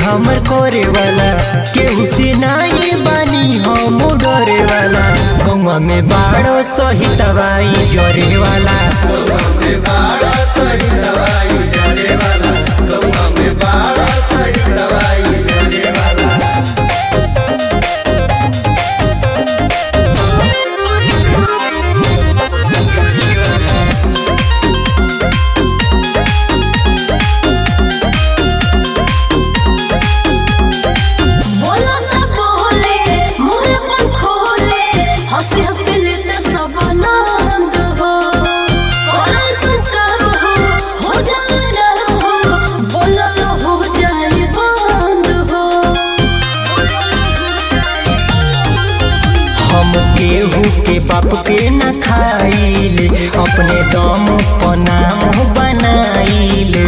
हमर करे वाला केहू से नाही बानी हम डरे वाला गौवा में बाड़ो सही दवाई जरे वाला बोला ना बोले मुंह पर खोले हंसी हंसी लेते सब आनंद हो कोरा संस्कार हो हो जाए हो बोला ना हो जाए बंद हो हम केहू के बाप के न खाइले अपने दम पर नाम बनाइले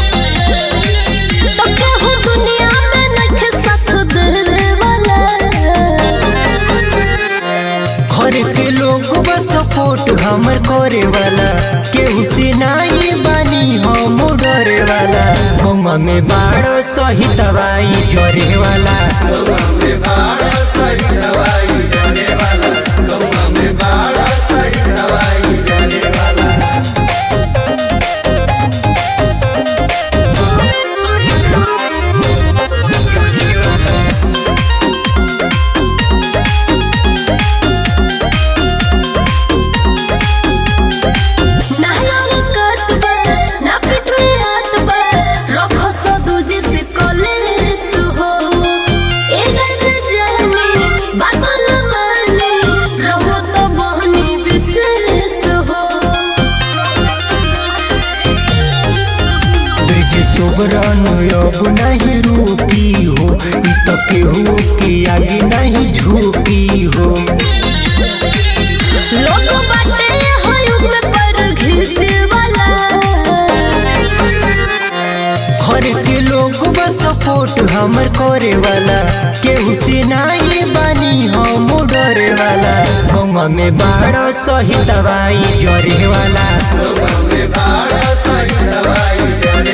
तो केहू दुनिया में नखे साथ देवे वाला घर के लोग बस सपोर्ट हमर करे वाला केहू से नाही बानी हम डरे वाला गौवा में बाड़ो सही दवाई जरे वाला ना यार कत बा ना पिट में आत बा रखो सा दूजे से कॉलेज हो ए गज जानी बात न मानी रहो तो बहनी विशेष हो ब्रिज सुबरन अब नहीं रुकी हो इ तो केहू के आगे नहीं झुकी हो लोग बाटे हो युग में पर घिचे वाला घर के लोग बस सपोर्ट हमर करे वाला केहू से नाही बानी हम डरे वाला गौवा में बाड़ो सही दवाई जरे वाला सही दवाई जरे